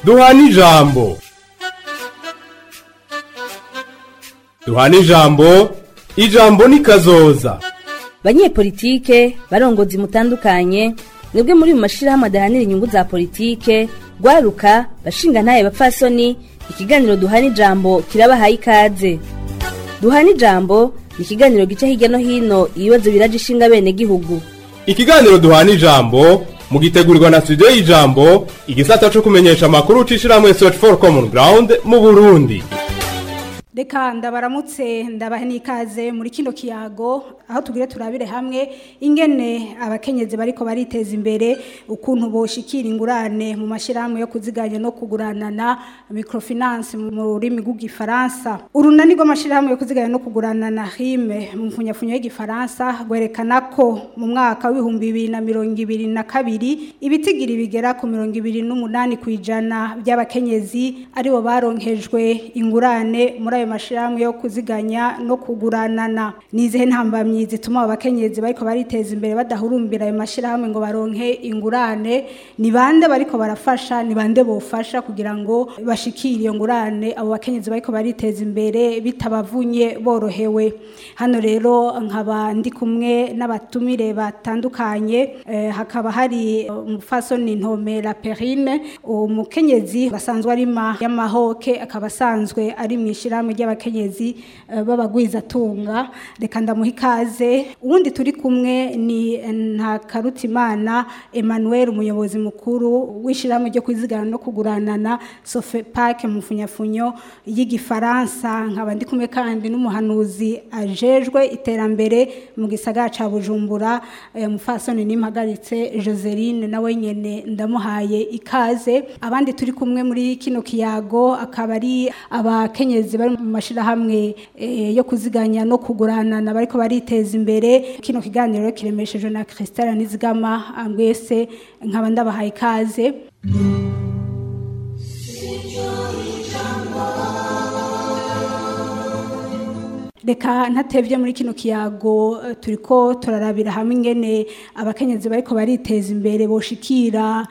duhana ijambo duhana ijambo ijambo ni kazoza banyepolitike barongozi mutandukanye mwebwe muri mu mashirahamwe adahanira inyungu za politike rwaruka bashinga ntaye bapfasoni ikiganiro duhana ijambo kirabahaye ikaze duhana ijambo ni ikiganiro gica hirya no hino ibibazo biraje ishinga bene gihugu ikiganiro duhana ijambo mugitegurirwa na studio y'ijambo igisata co kumenyesha amakuru ucishirahamwe search for common ground mu burundi reka ndabaramutse ndabahe n'ikaze muri kino kiyago aho tugire turabire hamwe ingene abakenyezi bariko bariteza imbere ukuntu boshikira ingurane mu mashyirahamwe yo kuziganya no kuguranana microfinance mu rurimi rw'igifaransa urunani rw'amashyirahamwe yo kuziganya no kuguranana hime mu mfunyafunyo y'igifaransa rwerekana ko mu mwaka w'ibihumbi bibiri na mirongo ibiri na kabiri ibitigiri bigera ku mirongo ibiri n'umunani ku ijana by'abakenyezi aribo baronkejwe ingurane muri ayo mashyirahamwe yo kuziganya no kuguranana nizihe ntambamyi zituma abakenyezi bariko bariteza imbere badahurumbira ayo mashyirahamwe ngo baronke ingurane ni bande bariko barafasha ni bande bofasha kugira ngo bashikire iyo ngurane abo bakenyezi bariko bariteza imbere bitabavunye borohewe hano rero nkaba ndi kumwe n'abatumire batandukanye eh, hakaba hari umufasoni ntomera perine umukenyezi basanzwe ari ma y'amahoke akaba asanzwe ari mu ishyirahamwe ry'abakenyezi eh, b'abagwizatunga reka ndamuha ikaze uwundi turi kumwe ni ntakarutimana emmanuel umuyobozi mukuru w'ishyirahamwe ryo kwizigama no kuguranana sofepake mu mfunyafunyo y'igifaransa nkaba ndi kumwe kandi n'umuhanuzi ajejwe iterambere mu gisagara ca bujumbura eh, mufasoni nimpagaritse joseline nawe nyene ndamuhaye ikaze abandi turi kumwe muri kino kiyago akaba ari abakenyezi bari mu mashirahamwe eh, yo kuziganya no kuguranana bariko bariteza imbere kino kiganiro kiremeshejwe na Christelle Nizigama mwese nkaba ndabahaye ikaze reka ntatevye muri kino kiyago eh, turiko turarabira hamwe ingene abakenyezi bariko bariteza imbere boshikira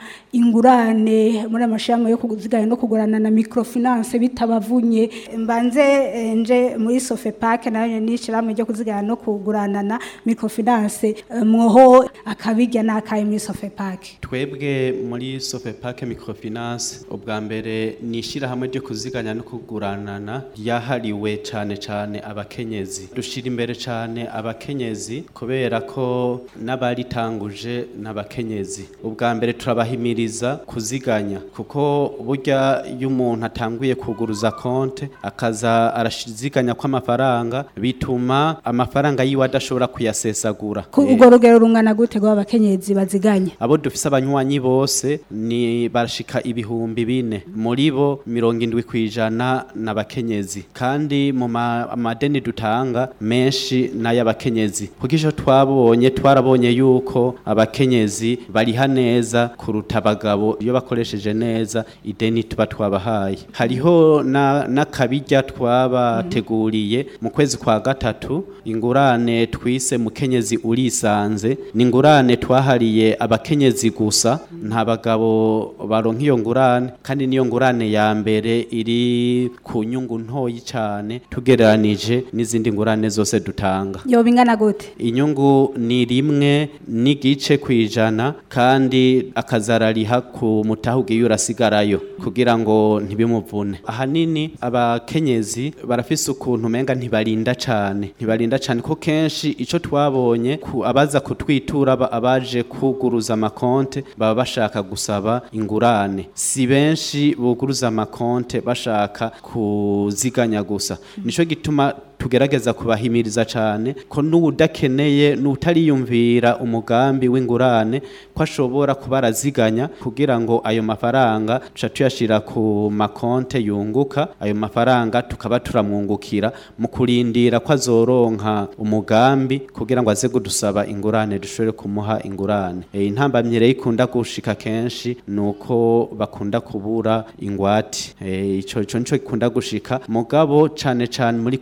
ingurane muri amashyirahamwe yo kuziganya no kugurana na microfinance bitabavunye mbanze eh, nje muri sofepake nayo n'ishyirahamwe ryo kuziganya no kuguranana microfinance eh, mwoho akabirya n'akaye muri sofepake twebwe muri sofepake microfinance ubwa mbere ni ishyirahamwe ryo kuziganya no kuguranana ryahariwe cyane cyane abakenyezi dushira imbere cyane abakenyezi kubera ko n'abaritanguje n'abakenyezi ubwa mbere turabahimiriza kuziganya kuko burya iyo umuntu atanguye kuguruza konte akaza arashiziganya kw'amafaranga bituma amafaranga yiwe adashobora kuyasesagura ku Eh, urwo rugero rungana gute rw'abakenyezi baziganya abo dufise abanywanyi bose ni barashika ibihumbi bine muri bo mirongo indwi ku ijana n'abakenyezi kandi mu ma- amadeni dutanga menshi n'ay'abakenyezi kuko ico twabonye twarabonye yuko abakenyezi bariha neza kuruta abagabo iyo bakoresheje neza ideni tuba twabahaye hariho na- n'akabirya twabateguriye mu kwezi kwa gatatu ingurane twise mukenyezi urisanze ni ingurane twahariye abakenyezi gusa nta bagabo baronka iyo ngurane kandi niyo ngurane ya mbere iri ku nyungu ntoyi cyane tugereranije n'izindi ngurane zose dutanga yoba ingana gute inyungu ni rimwe n'igice ku ijana kandi akazarariha ku mutaha ugiye urasigarayo kugira ngo ntibimuvune ahanini abakenyezi barafise ukuntu umenga ntibarinda cane ntibarinda cane ko kenshi ico twabonye ku abaza kutwitura aba- abaje kuguruza amakonte baba bashaka gusaba ingurane si benshi buguruza amakonte bashaka kuziganya gusa nico gituma tugerageza kubahimiriza cyane ko n'udakeneye n'utariyumvira umugambi w'ingurane ko ashobora kuba araziganya kugira ngo ayo mafaranga tuca tuyashira ku makonte yunguka ayo mafaranga tukaba turamwungukira mu kurindira ko azoronka umugambi kugira ngo aze kudusaba ingurane dushobore kumuha ingurane e, intambamyi rero ikunda gushika kenshi nuko bakunda kubura ingwate e, ico ico nico gikunda gushika mugabo cane cane muri kuri ico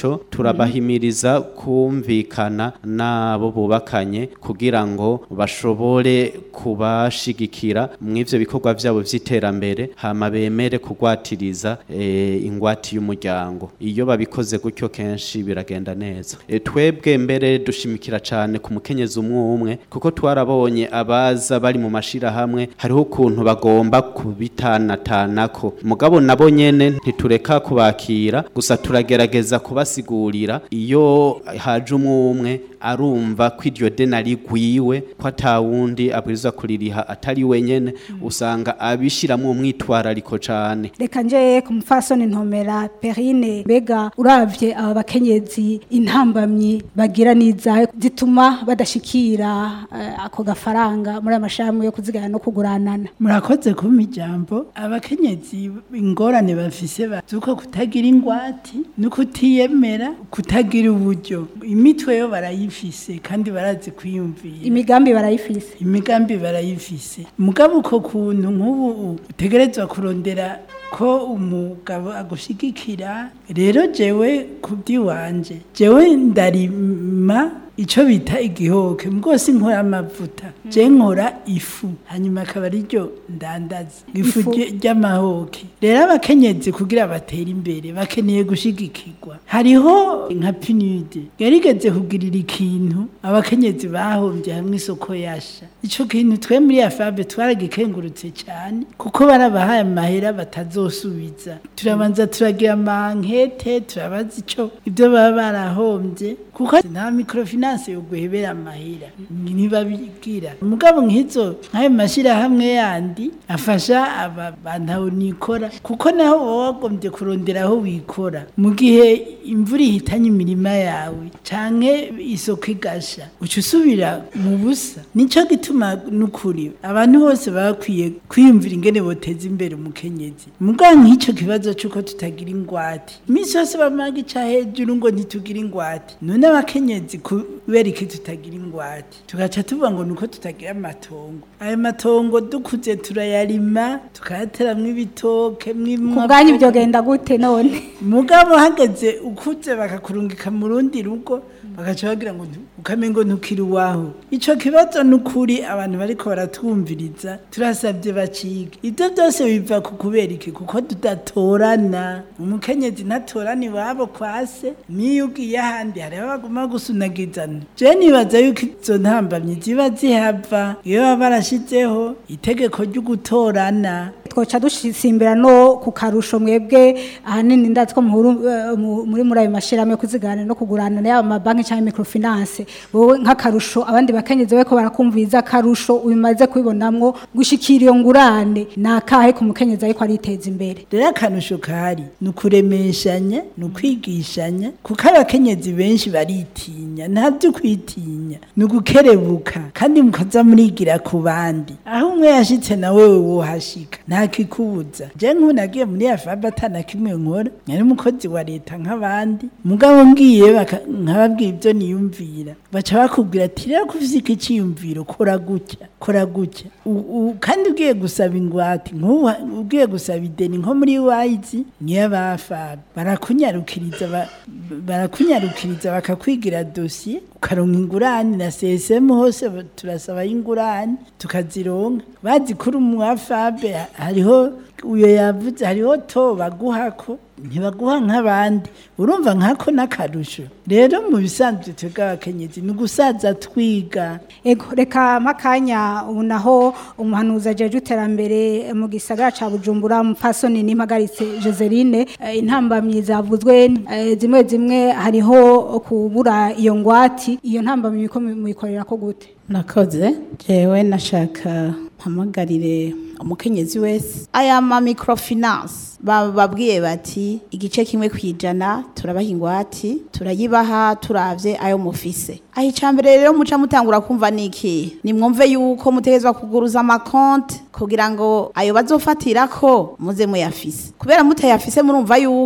ico turabahimiriza kumvikana n'abo bubakanye kugira ngo bashobore kubashigikira mu ivyo bikorwa vyabo vy'iterambere hama bemere kugwatiriza eh, ingwati y'umuryango iyo babikoze gutyo kenshi biragenda neza e, twebwe mbere dushimikira cane ku mukenyezi umwe umwe kuko twarabonye abaza bari mu mashirahamwe hariho ukuntu bagomba kubitanatanako mugabo nabo nyene ntitureka kubakira gusa turagerageza kubasigurira iyo haje umwe umwe arumva ko iryo deni ari gwiwe ko atawundi abwirizwa kuririha atari wenyene usanga abishiramwo umwitwarariko cane reka nje ku mufasoni ntomera perine mbega uravye aba bakenyezi intambamyi bagira n'izahe zituma badashikira eh, ako gafaranga muri amashami yo kuzigana no kuguranana murakoze kumpa ijambo abakenyezi ingorane bafise bazuko kutagira ingwati no kutiyemera kutagira uburyo imitwe yo barayifise kandi barazi kwiyumvira imigambi barayifise imigambi barayifise mugabo uko kuntu nk'ubu utegerezwa kurondera ko umugabo agushigikira rero jewe kubyiwanje jewe ndarima ico bita igihoke mugose nkora amavuta je nkora ifu hanyuma akaba ariryo ndandaza ifu Ifu. rye- ry'amahoke rero abakenyezi kugira batere imbere bakeneye gushigikirwa hariho nka pinude yarigeze kugirira ikintu abakenyezi bahombye hamwe isoko yasha ico kintu twe muri afabe twaragikengurutse cyane kuko barabahaye amahera batazosubiza turabanza turagira amankete turabaza ico ibyo baba barahombye kuko nta microfinance yo guhebera amahera ntibabigira mugabo nk'izo nk'ayo mashyirahamwe yandi afasha aba bantu nikora kuko naho baba wagombye kurondera aho wikora mu gihe imvura ihitanye imirima yawe canke isoko igasha uca usubira mu busa nico gituma n'ukuri abantu bose baba bakwiye kwiyumvira ingene boteza imbere umukenyezi mugabo nk'ico kibazo c'uko tutagira ingwate iminsi yose bamaga ica hejuru ngo ntitugira ingwate none abakenyezi kubera iki tutagira ingwate tugaca tuvuga ngo nuko tutagira amatongo ayo matongo dukuze turayarima tukayateramwo ibitoke ku mwimwa bwanyu byogenda gute none mugabo hageze ukuze bakakurungika mu rundi rugo bagaca bagira ngo ntu- ukamengo ntukiri uwaho ico kibazo n'ukuri abantu bariko baratwumviriza turasabye bacige ibyo byose biva ku kubera iki kuko tudatorana umukenyezi ntatorana iwabo kwase niyo ugiye ahandi hariho baguma gusunagizana je nibaza yuko izo ntambamyi ziba zihava iyo baba barashizeho itegeko ryo gutorana twoca dusimbira no ku karusho mwebwe ahanini ndazi ko muhuru- eh, mu- muri muri ayo mashirahamwe yo kuzigana no kugurana yaba amabanki cyangwa microfinance wowe nk'akarusho abandi bakenyezi bariko barakumviriza akarusho ubimaze kubibonamwo gushikira iyo ngurane ni akahe ku mukenyezi ariko ariteza imbere rero akanusho kahari ni ukuremeshanya ni ukwigishanya kuko abakenyezi benshi baritinya nta byo kwitinya ni ugukerebuka kandi mukaza murigira ku bandi aho umwe yashitse na wewe wohashika nta kikubuza je nk'ubu nagiye muri afabe atana kimwe nkora nari umukozi wa leta nk'abandi mugabo ngiye baka- nkababwira ibyo niyumvira baca bakubwira ati rero ko ufise iki ciyumviro kora gutya kora gutya U- u- kandi ugiye gusaba ingwate nk'ubu ha- ugiye gusaba ideni nko muri wayizi niyo bafabe barakunyarukiriza ba- barakunyarukiriza bakakwigira dosiye ukaronka ingurane na CSM hose ba- turasaba ingurane tukazironka bazi kuri umwafabe hariho uyo yavuze hariho to baguhako ntibaguha nk'abandi urumva nkako n'akarusho rero mu bisanzwe twebwe abakenyezi ni ugusaza twiga ego reka makanya ubu naho umuhanuzi ajeje iterambere mu gisagara ca bujumbura mupfasoni n'impagaritse joseline eh, intambamyi zavuzwe eh, zimwe zimwe hariho kubura iyo ngwati iyo ntambamyi ko muyikorera ko gute nakoze jewe nashaka mpamagarire umukenyezi wese aya ma microfinance bababwiye bati igice kimwe kwijana turabaha ingwati turayibaha turavye ayo mufise aho icambere rero muca mutangura kumva niki nimwumve yuko mutegezwa kuguruza amakonte kugira ngo ayo bazofatirako muze muyafise kubera mutayafise murumva yuko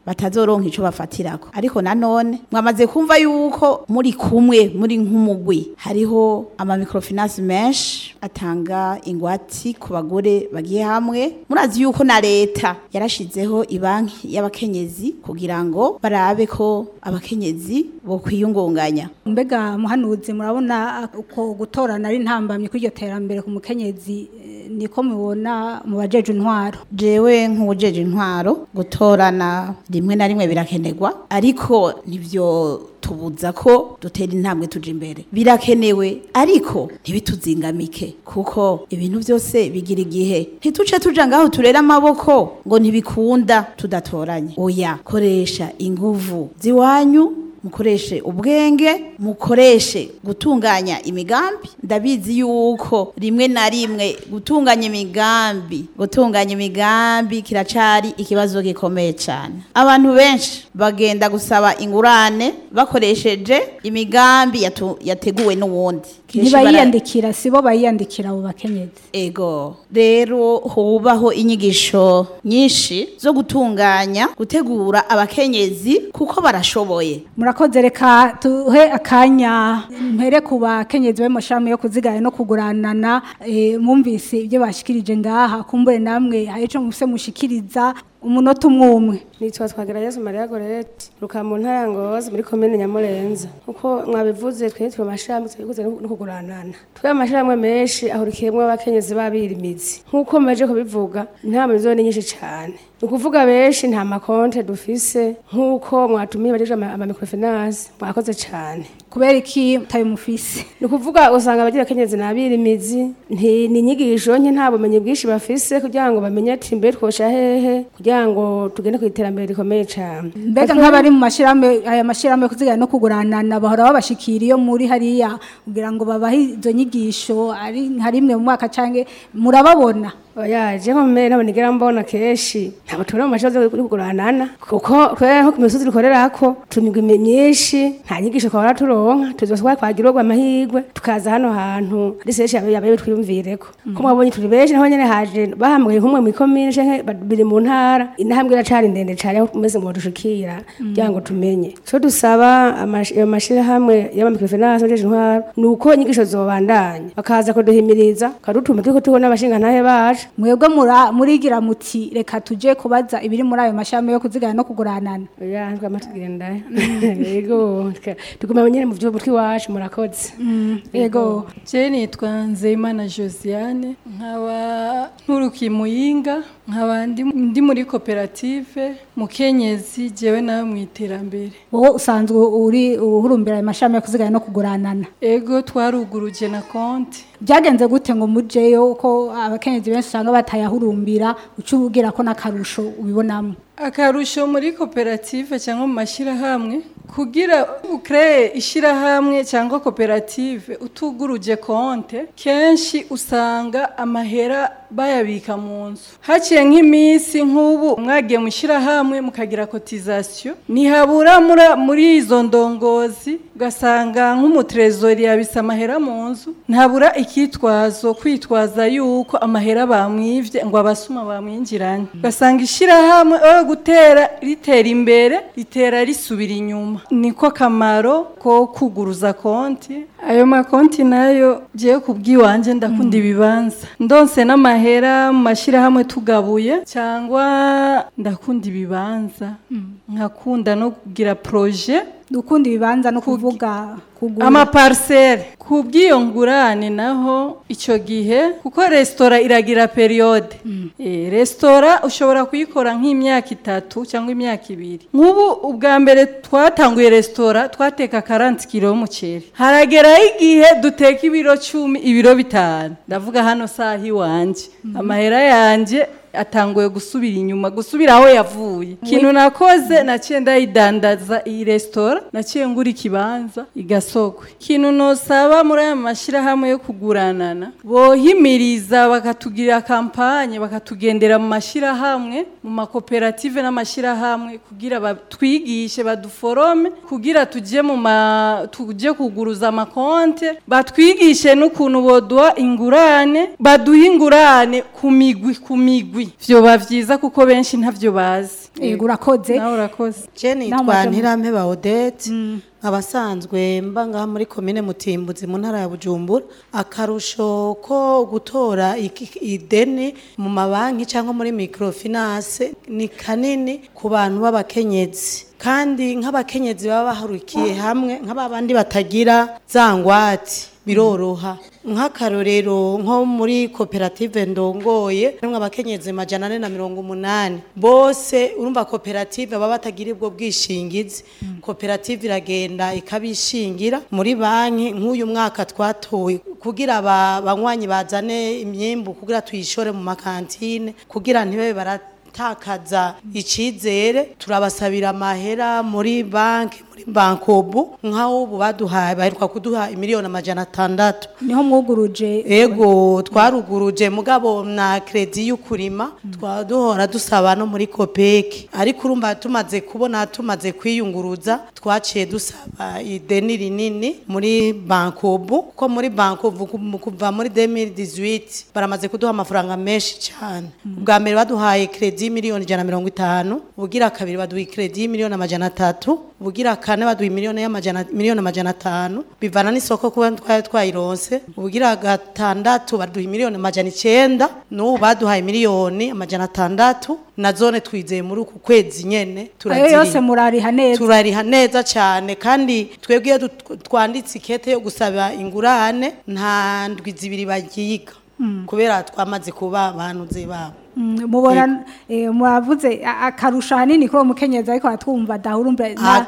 batazoronka ico bafatirako ariko nanone mwamaze kumva yuko muri kumwe muri nk'umugwi hariho ama microfinance menshi atanga ingwati ku bagore bagiye hamwe murazi yuko na leta yarashizeho ibanki y'abakenyezi kugira ngo barabe ko abakenyezi bo kwiyungunganya mbega muhanuzi murabona uko gutorana ari ntambamye kuri iryo terambere ku mukenyezi eh, niko mubona mu bajeje intwaro jewe nk'uwujeje intwaro gutorana rimwe na rimwe birakenerwa ariko nivyo tubuza ko dutera intambwe tuja imbere birakenewe ariko ntibituzingamike kuko ibintu byose bigira igihe ntituce tuja ngaho turera amaboko ngo ntibikunda tudatoranye oya koresha inguvu ziwanyu mukoreshe ubwenge mukoreshe gutunganya imigambi ndabizi yuko rimwe na rimwe gutunganya imigambi gutunganya imigambi kiracari ikibazo gikomeye cyane abantu benshi bagenda gusaba ingurane bakoresheje imigambi yatu- yateguwe n'uwundi Kenshi bara- ntibayiyandikira sibo bayiyandikira abo bakenyezi ego rero hubaho inyigisho nyinshi zo gutunganya gutegura abakenyezi kuko barashoboye murakoze reka tuhe akanya mpere ku bakenyezi b'amashami yo kuzigaya no kuguranana eh, mwumvise ibyo bashikirije ngaha kumbure namwe hari ico mufise mushikiriza umunota umwe umwe nitwa twagira yesu mariya gorete ruka mu ntara ya ngozi muri komine nyamurenza kuko mwabivuze twe twe amashami twikuze no kuguranana twe amashami menshi ahurikiyemwo abakenyezi babirimizi nk'uko maje kubivuga intama zo ni nyinshi cyane ni ukuvuga benshi nta makonte dufise nk'uko mwatumiye bajeje ama ama microfinance mwakoze cyane kubera iki tayo mufise ni ukuvuga usanga abagira akenyezi n'abirimizi nti ni inyigisho nke nta bumenyi bwinshi bafise kugira ngo bamenye ati mbe twosha hehe kugira ngo tugende ku iterambere rikomeye cyane mbega nk'abari mu mashirahamwe aya mashirahamwe yo kuzigaya no kuguranana bahora babashikira iyo muri hariya kugira ngo babahe izo nyigisho ari nka rimwe mu mwaka canke murababona oya je nko mbere nabo nigera mbona kenshi ntabwo tubona mu mashoza yo kuguranana kuko twe nko ku misozi dukorerako tumigwa imi- myinshi nta nyigisho twahora turonka tuzoswa kwagira urwo amahirwe tukaza hano hantu ari seshi yabe yabe twiyumvireko ko mwabonye turi benshi naho nyene haje bahamagaye nk'umwe mu komine canke ba- biri mu ntara intambwe iracari ndende cane aho meze ngo dushikira kugira ngo tumenye co dusaba amash- ayo mashirahamwe y'amamikrofinance ajeje intwaro ni uko inyigisho zobandanya bakaza kuduhimiriza kadutuma turiko tubona abashingantahe bacu mwebwe mura- murigira muti reka tuje kubaza ibiri muri ayo mashami yo kuzigaya no kuguranana oya ntwama tugenda yego tuka- tuguma nyene mu vy'ubu tw'iwacu murakoze yego Je nitwa Nzeyimana Josiane nkaba nturukiye muyinga nkaba ndi, ndi muri koperative mukenyezi jewe nawe mu iterambere wowe usanzwe uri uhurumbira ayo mashami yo kuzigaya no kuguranana ego twaruguruje na konti byagenze gute ngo mujeyo ko abakenyezi benshi usanga batayahurumbira uca ubwira ko n'akarusho ubibonamo akarusho muri koperative cyangwa mu mashyirahamwe kugira ukreye ishyirahamwe cyangwa koperative utuguruje konte kenshi usanga amahera bayabika mu nzu haciye nk'iminsi nk'ubu mwagiye mu ishyirahamwe mukagira kotizasiyo ntihabura muri- muri izo ndongozi ugasanga nk'umutrezori yabise amahera mu nzu ntabura ikitwazo kwitwaza yuko amahera bamwivye ngo abasuma bamwinjiranye ugasanga ishyirahamwe aho gutera ritera imbere ritera risubira inyuma niko kamaro ko kuguruza konti ayo makonti nayo jewe kubw'iwanje ndakunda ibibanza ndonse n'amahera mu mashyirahamwe tugabuye cyangwa ndakunda ibibanza nkakunda no kugira proje dukunda ibibanza no kuvuga kugura amaparisere ku bw'iyo ngurane naho icyo gihe kuko resitora iragira periyode Eh, resitora ushobora kuyikora nk'imyaka itatu cyangwa imyaka ibiri nk'ubu ubwa mbere twatanguye resitora twateka karanti kilo y'umuceri harageraho igihe duteka ibiro cumi ibiro bitanu ndavuga hano saha iwanjye amahera yanjye atanguye gusubira inyuma gusubira aho yavuye ikintu nakoze naciye ndayidandaza iyi resitora naciye ngura ikibanza igasogwe ikintu nosaba muri aya mashyirahamwe yo kuguranana bohimiriza bakatugirira kampanye bakatugendera mu mashyirahamwe mu makoperative n'amashyirahamwe kugira batwigishe baduforome kugira tujye mu ma tujye kuguruza amakonte batwigishe n'ukuntu boduha ingurane baduha ingurane ku migwi ku migwi vyoba vyiza kuko benshi ntavyo bazi yego urakoze nawe urakoze je Naho nitwa mwaje mu- ntirampeba odette abasanzwe mba ngaha muri komine mutimbuzi mu ntara ya bujumbura akarusho ko gutora iki- ideni mu mabanki cyangwa muri microfinance ni kanini ku bantu b'abakenyezi kandi nk'abakenyezi baba baharukiye hamwe nk'abandi batagira za ngwate biroroha nk'akarorero nko muri koperative ndongoye harimwo abakenyezi majana ane na mirongo umunani bose urumva koperative baba batagira ubwo bwishingizi koperative iragenda ikabishingira muri banki nk'uyu mwaka twatoye kugira aba banywanyi bazane imyimbu kugira tuyishore mu makantine kugira ntibabe baratakaza icizere turabasabira amahera muri banki muri bankobu nk'aho ubu baduhaye baheruka kuduha imiliyoni amajana atandatu niho mwuguruje ego twaruguruje mugabo na kredi y'ukurima twaba duhora dusaba no muri kopeki ariko urumva tumaze kubona tumaze kwiyunguruza twaciye dusaba ideni rinini muri bankobu ko muri bankobu ku- kuva muri 2018 baramaze kuduha amafaranga menshi cyane ubwa mbere baduhaye kredi y'imiliyoni ijana na mirongo itanu ubugira kabiri baduha kredi y'imiliyoni amajana atatu ubugira kane baduha miliyoni y'amajana miliyoni amajana atanu bivana n'isoko kuba twari twayironse ubugira gatandatu baduha miliyoni amajana icenda n'ubu baduhaye miliyoni amajana atandatu na zone twizeye muri uku kwezi nyene ayo turaziriha. yose murariha neza turariha neza cyane kandi twebwe iyo dut- twanditse ikete yo gusaba ingurane nta ndwi zibiri bagiga kubera twamaze kuba abantuze babo Mm, mubona eh, muravuze a- akarusho hanini kuri uwo mukenyezi ariko aratwumva dahurumva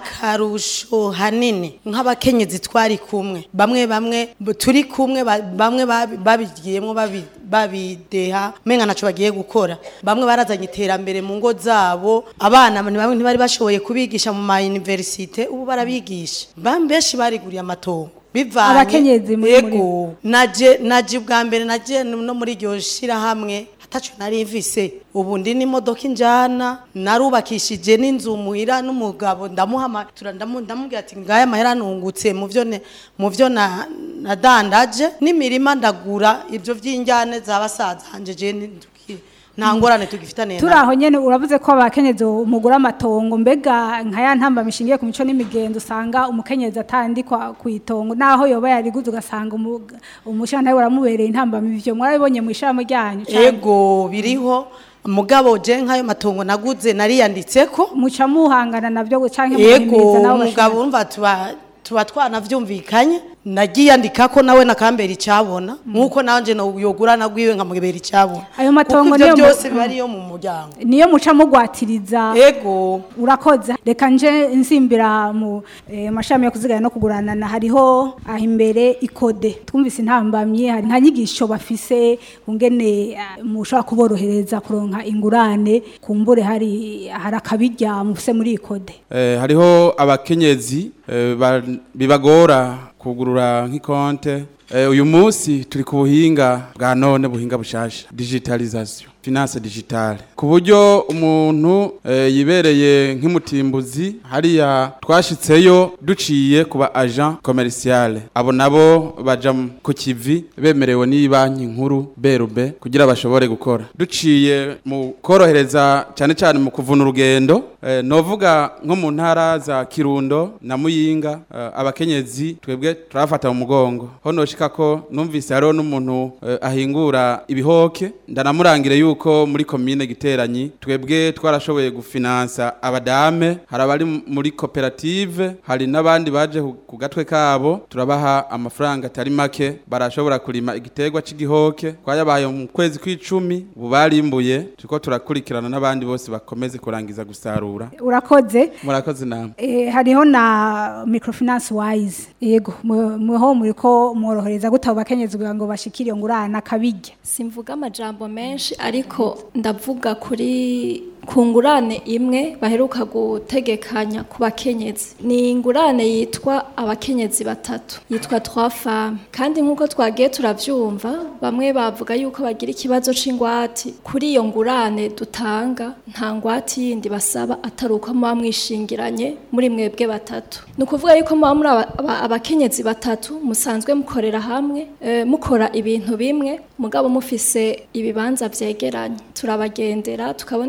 akarusho hanini nk'abakenyezi twari kumwe bamwe bamwe b- turi kumwe ba- bamwe babi- babigiyemo babi- babideha menga naco bagiye gukora bamwe barazanye iterambere mu ngo zabo abana ni bamwe ntibari bashoboye kubigisha mu ma universite ubu barabigisha bamwe benshi bariguriye amatongo bivanye Abakenyezi muri- muri- Yego, naje naje ubwa mbere naje no muri iryo shirahamwe ataco nari mvise ubu ndi n'imodoka injana narubakishije n'inzu muhira n'umugabo ndamuhama tura- ndamu- ndamubwira ati ngaya amahera nungutse mu vyo ne- mu vyo na- nadandaje n'imirima ndagura ivyo vy'injane za basaza hanje je nduki- nta ngorane tugifitaniye turi aho nyene uravuze ko abakenyezi mugura amatongo mbega nka ya ntamba mishingiye ku mico n'imigenzo usanga umukenyezi atandikwa ku itongo naho yoba yariguze ugasanga umu- umushantahe uramubereye intamba ivyo mwarabibonye mu ishami ryanyu canke ego biriho mugabo je nk'ayo matongo naguze nariyanditseko muca muhangana navyo canke yego muhimiriza nabo umugabo urumva tuba tuba twanavyumvikanye nagiyandika ko nawe nakambera icabona nkuko nanje no yogura nagwiwe nkamubera icabona Ayo matongo Kuko ivyo niyo mu- byose biba ariyo mu muryango niyo muca mugwatiriza ego urakoze reka nje nsimbira mu eh, mashami yo kuzigana no kuguranana hariho aho imbere ikode twumvise intambamye hari nta nyigisho bafise ungene eh, mushobora kuborohereza kuronka ingurane kumbure hari hari akabirya mufise muri ikode Eh, hariho abakenyezi eh, ba- bibagora kugurura nk'ikonte Eh, uyu munsi turi ku buhinga bwa none buhinga bushasha digitalisation finance digitale ku buryo umuntu eh, yibereye nk'imutimbuzi hariya twashitseyo duciye ku ba agent commercial abo nabo baja mu- ku kivi bemerewe n'iyi banki nkuru berube kugira bashobore gukora duciye mu korohereza cyane cyane mu kuvuna urugendo eh, novuga nko mu ntara za kirundo na muyinga eh, abakenyezi twebwe turafata mu mugongo ho noshika ko numvise hariho n'umuntu eh, ahingura ibihoke ndanamurangire yuko muri komine giteranyi twebwe twarashoboye gufinansa abadame hari abari m- muri koperative hari n'abandi baje ku- ku gatwe kabo turabaha amafaranga atari make barashobora kurima igiterwa cy'igihoke twayabaye mu kwezi kw'icumi ubu barimbuye turiko turakurikirana n'abandi bose bakomeze kurangiza gusarura urakoze murakoze namwe Eh, hariho na microfinance wise yego mu- muho muriko mworohereza gute abo bakenyezi kugira ngo bashikire iyo ngurane akabirya simvuga amajambo menshi ariko ndavuga kuri ku ngurane imwe baheruka gutegekanya ku bakenyezi ni ingurane yitwa abakenyezi batatu yitwa trois femmes kandi nk'uko twagiye turavyumva bamwe bavuga yuko bagira ikibazo c'ingwati kuri iyo ngurane dutanga nta ngwati yindi basaba atari uko muba mwishingiranye muri mwebwe batatu ni ukuvuga yuko muba muri aba- aba- abakenyezi batatu musanzwe mukorera hamwe eh, mukora ibintu bimwe mugabo mufise ibibanza vyegeranye turabagendera tukabona ivyo mukora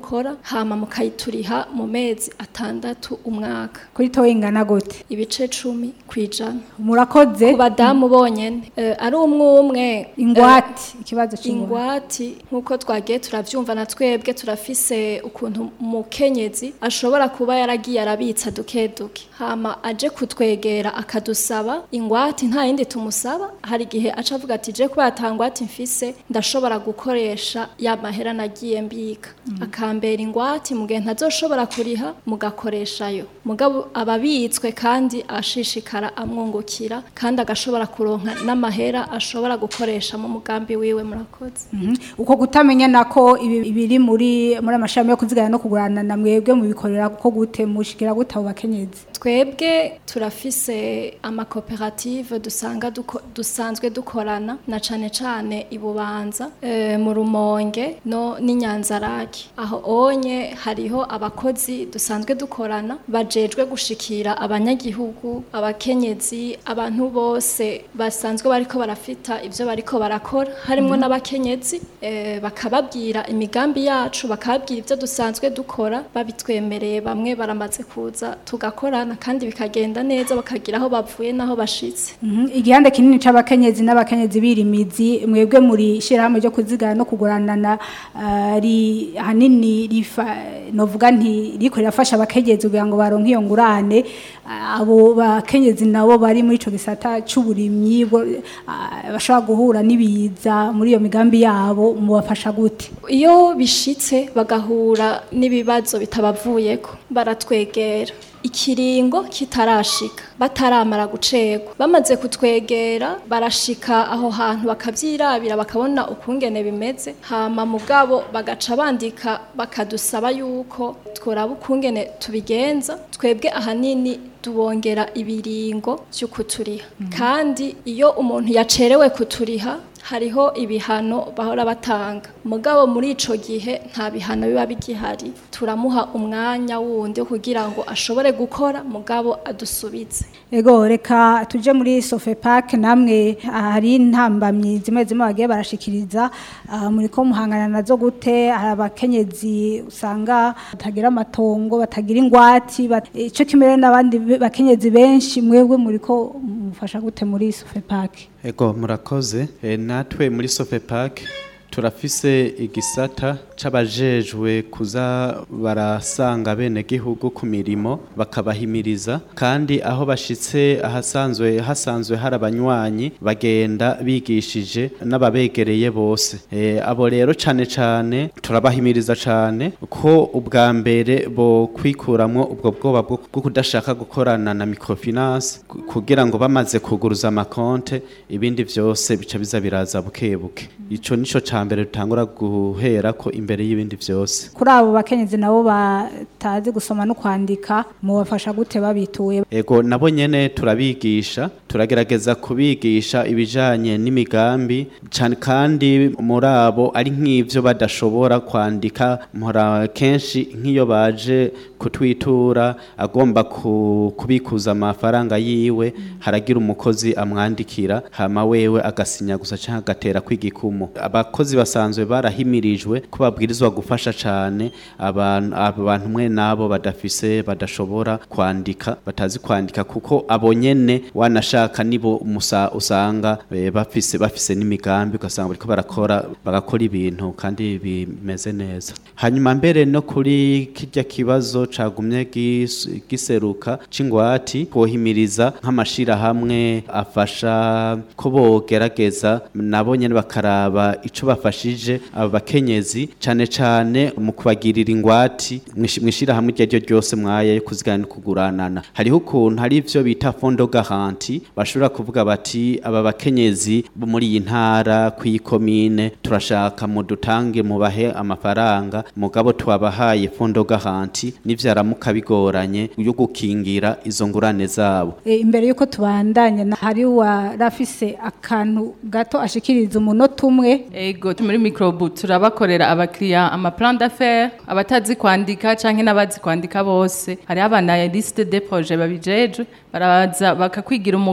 mukora hama mukayituriha mu mezi atandatu umwaka kuri toye ingana gute ibice cumi kwijana murakoze ku badamu bonyene Eh, ari umwe umwe ingwati ikibazo c'ingwate ingwati nk'uko twagiye turavyumva na twebwe turafise ukuntu umukenyezi ashobora kuba yaragiye arabitsa duke duke hama aje kutwegera akadusaba ingwati nta yindi tumusaba hari igihe aca avuga ati je kubera ata ngwati mfise ndashobora gukoresha ya mahera nagiye mbika akambera ingwati mu gihe ntazoshobora kuriha mugakoreshayo mugabo ababitswe kandi ashishikara amwungukira kandi agashobora kuronka n'amahera ashobora gukoresha mu mugambi wiwe murakoze Mhm. uko kutamenya nako ibi ibiri muri muri amashami yo kuzigana no kugurana na mwebwe mubikorera ko gute mushikira gute abo bakenyezi twebwe turafise amakoperative dusanga duko, dusanzwe dukorana na cane cane ibubanza e, mu rumonge no n'inyanzaraki aho onye hariho abakozi dusanzwe dukorana bajejwe gushikira abanyagihugu abakenyezi abantu bose basanzwe bariko barafita ivyo bariko barakora harimwo Mhm. n'abakenyezi e, bakababwira imigambi yacu bakababwira ivyo dusanzwe dukora babitwemereye bamwe baramaze kuza tugakorana kandi bikagenda neza bakagira aho bavuye n'aho bashitse Mhm. igihande kinini c'abakenyezi n'abakenyezi birimizi mwebwe muri shirahamwe ryo kuzigana no kuguranana ah, ri hanini rifa novuga nti riko rirafasha abakenyezi kugira ngo baronke iyo ngurane Ah, abo bakenyezi nabo bari muri ico gisata c'uburimyi bo- ah, bashobora guhura n'ibiza muri iyo migambi yabo mubafasha gute iyo bishitse bagahura n'ibibazo bitabavuyeko baratwegera ikiringo kitarashika bataramara gucegwa bamaze kutwegera barashika aho hantu bakavyirabira bakabona ukungene bimeze hama mugabo bagaca bandika bakadusaba yuko tworaba ukungene tubigenza twebwe ahanini tubongera ibiringo vy'ukuturiha kandi iyo umuntu yacerewe kuturiha hariho ibihano bahora batanga mugabo muri ico gihe nta bihano biba bigihari turamuha umwanya wundi wo kugira ngo ashobore gukora mugabo adusubize Ego reka tuje muri Sofepak namwe ah, hari intambamyi zimwe zimwe bagiye barashikiriza ah, muri ko muhangana nazo gute hari abakenyezi usanga batagira amatongo batagira ingwati bat- ico kimere n'abandi be- bakenyezi benshi mwebwe muri ko mufasha gute muri Sofepak Ego murakoze e, natwe muri Sofepak turafise igisata c'abajejwe kuza barasanga bene gihugu ku mirimo bakabahimiriza kandi aho bashitse ahasanzwe hasanzwe hari abanywanyi bagenda bigishije n'ababegereye bose e, abo rero cane cane turabahimiriza cane ko ubwa mbere bo kwikuramwo ubwo bwoba bwo bwo kudashaka gukorana na microfinance ku- kugira ngo bamaze kuguruza amakonte ibindi vyose bica biza biraza buke buke ico nico ca mbere dutangura guhera ko imbere y'ibindi vyose kuri abo bakenyezi nabo batazi gusoma no kwandika mubafasha gute babituye Ego nabo nyene turabigisha turagerageza kubigisha ibijanye n'imigambi cyane kandi muri abo ari nk'ivyo badashobora kwandika mpora kenshi nk'iyo baje kutwitura agomba ku, kubikuza amafaranga yiwe haragira umukozi amwandikira hama wewe agasinya gusa canke agatera kw'igikumu abakozi basanzwe barahimirijwe ko babwirizwa gufasha cane abantu abantu mwe nabo badafise badashobora kwandika batazi kwandika kuko abo nyene wanashaka nibo musa usanga eh, bafise bafise n'imigambi ugasanga bariko barakora bagakora ibintu kandi bimeze neza hanyuma mbere no kuri kirya kibazo cagumye gis- giseruka c'ingwati kohimiriza nk'amashirahamwe afasha ko bogerageza nabo nyene bakaraba ico bafashije abo bakenyezi cane cane mu kubagirira ingwati mwishi- mwishirahamwe iryo ryo ryose mwaya yo kuzigana no kuguranana hariho ukuntu hari ivyo bita fondo garanti bashobora kuvuga bati aba bakenyezi bo muri iyi ntara kw'ikomine turashaka mudutange mubahe amafaranga mugabo twabahaye fondo garanti nivyaramuka bigoranye yo gukingira izo ngurane zabo E, imbere yuko tubandanya na- hari warafise akantu gato ashikiriza umunota umwe Ego muri microbu turabakorera abakiriya amaplan d'affaires abatazi kwandika canke n'abazi kwandika bose hari abana liste de projet babijejwe baraza bakakwigira umugambi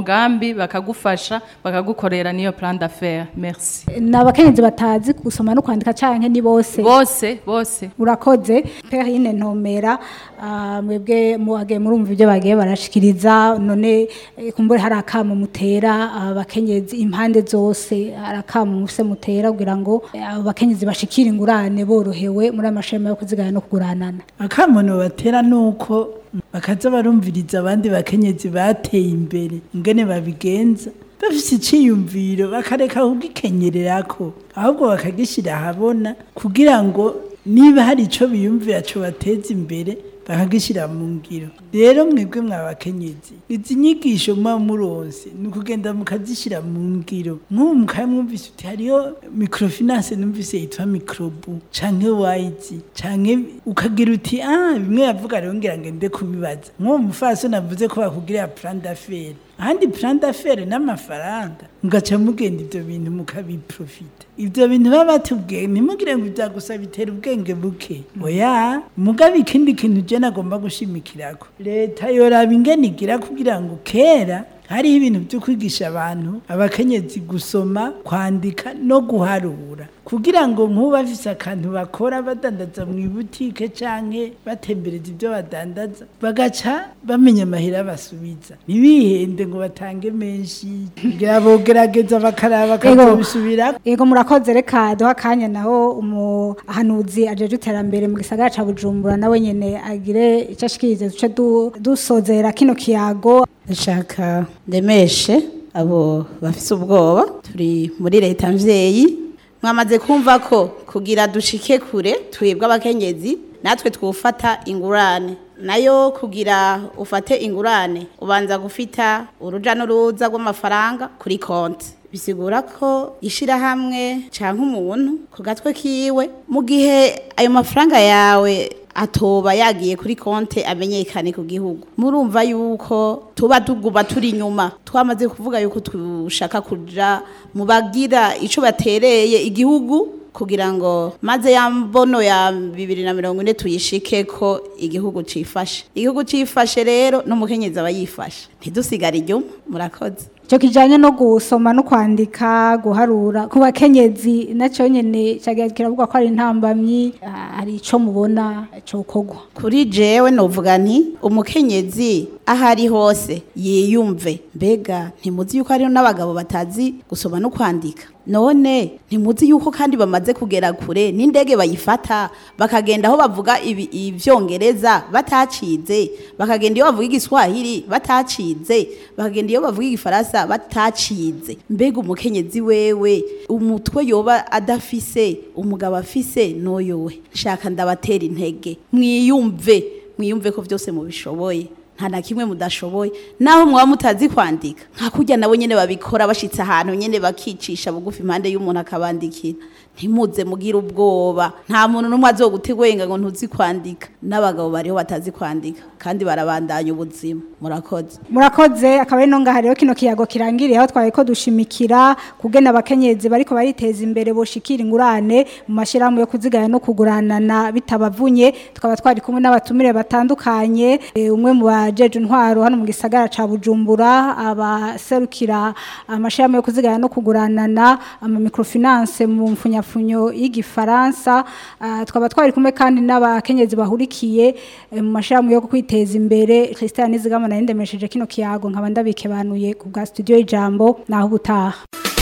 mugambi bakagufasha bakagukorera niyo plan d'affaires merci ni abakenyezi batazi gusoma no kwandika canke ni bose bose bose urakoze perine ntomera ah, mwebwe muhage murumva ibyo bagiye barashikiriza none eh, kumbure hari akamo mutera abakenyezi impande zose hari akamo mufise mutera kugira ngo eh, abo bakenyezi bashikire ingurane borohewe muri amashema yo kuzigana no kuguranana akamono batera nuko bakaza barumviriza abandi bakenyezi bateye imbere ingene babigenza bafise iciyumviro bakareka kugikenyererako ahubwo bakagishyira ahabona kugira ngo niba hari ico biyumvira co bateza imbere bakagishyira mu ngiro rero mwebwe mwabakenyezi izi nyigisho muba muronse ni ukugenda mukazishyira mu ngiro nk'ubu mukaba mwumvise uti hariho microfinance numvise yitwa microbu canke wayizi canke ukagira uti ah bimwe yavuga rero ngira ngende kubibaza nk'uwo mufaso navuze ko bakugirira plan d'affaires ahandi plan d'affaires n'amafaranga mugaca mugenda ivyo bintu mukabiprofita ivyo bintu baba batubwiye ntimugire ngo ivyagusa bitera ubwenge buke oya mugabe ikindi kintu je nagomba gushimikirako leta yoraba ingene igira kugira ngo kera hariho ibintu byo kwigisha abantu abakenyezi gusoma kwandika no guharura kugira ngo nk'ubu bafise akantu bakora badandaza mu ibutike canke batembereza ibyo badandaza bagaca bamenya amahera basubiza ntibihende ngo batange menshi kugira bogerageza bakaraba bakazobisubira Yego murakoze reka duha akanya naho umuhanuzi ajeje iterambere mu gisagara ca Bujumbura nawe nyene agire icyo ashikirize duce du- dusozera kino kiyago ndashaka ndemeshe abo bafise ubwoba turi muri leta mvyeyi mwamaze kumva ko kugira dushike kure twebwe abakenyezi natwe twufata ingurane nayo kugira ufate ingurane ubanza gufita uruja n'uruza rw'amafaranga kuri konti bisigura ko ishirahamwe canke umuntu ku gatwe kiwe mu gihe ayo mafaranga yawe atoba yagiye kuri konte amenyekane ku gihugu murumva yuko tuba tuguma turi inyuma twamaze kuvuga yuko dushaka kuja mu bagira ico batereye igihugu kugira ngo maze ya mbono ya bibiri na mirongo ine tuyishike ko igihugu cifashe igihugu cifashe rero n'umukenyezi aba yifashe ntidusigare inyuma murakoze icyo kijanye no gusoma no kwandika guharura ku bakenyezi nacyo nyene cagiye kiravuga ko ari intambamyi ah, hari ico mubona cokogwa kuri jewe novuga nti umukenyezi aho ari hose yiyumve mbega ntimuzi yuko hariho n'abagabo batazi gusoma no kwandika none ntimuzi yuko kandi bamaze kugera kure n'indege bayifata bakagenda aho bavuga ibi- ivyongereza batacize bakagenda iyo bavuga igiswahili batacize bakagenda iyo bavuga igifaransa batacize mbega umukenyezi wewe umutwe yoba adafise umugabo afise noyowe nshaka ndabatera intege mwiyumve mwiyumve ko byose mubishoboye nta na kimwe mudashoboye naho mwaba mutazi kwandika nka kurya nabo nyene babikora bashitse ahantu nyene bakicisha bugufi impande y'umuntu akabandikira ntimuze mugire ubwoba nta muntu n'umwe azogutegwenga ngo ntuzi kwandika n'abagabo bariho batazi kwandika kandi barabandanya ubuzima murakoze murakoze akaba ari no ngaha rero kino kiyago kirangiriye aho twari ko dushimikira kugena abakenyezi bariko bariteza imbere boshikira ingurane mu mashyirahamwe yo kuzigaya no kuguranana bitabavunye tukaba twari kumwe n'abatumire batandukanye eh, umwe mu bajeje intwaro hano mu gisagara ca Bujumbura abaserukira amashyirahamwe yo kuzigaya no kuguranana ama microfinance mu mfunyafunyo y'igifaransa Ah, tukaba twari kumwe kandi n'abakenyezi bahurikiye eh, mu mashyirahamwe yo kwiteza imbere Christian Nizigama na ndemesheje kino kiyago nkaba ndabikebanuye ku bwa studio y'ijambo naho ubutaha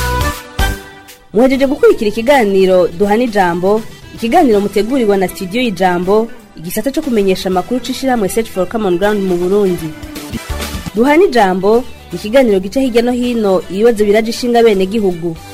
muhejeje gukurikira ikiganiro duhana ijambo ikiganiro mutegurirwa na studio y'ijambo igisata cyo kumenyesha amakuru c'ishirahamwe search for common ground mu burundi duhana ijambo ni ikiganiro gica hirya no hino ibibazo biraje ishinga bene gihugu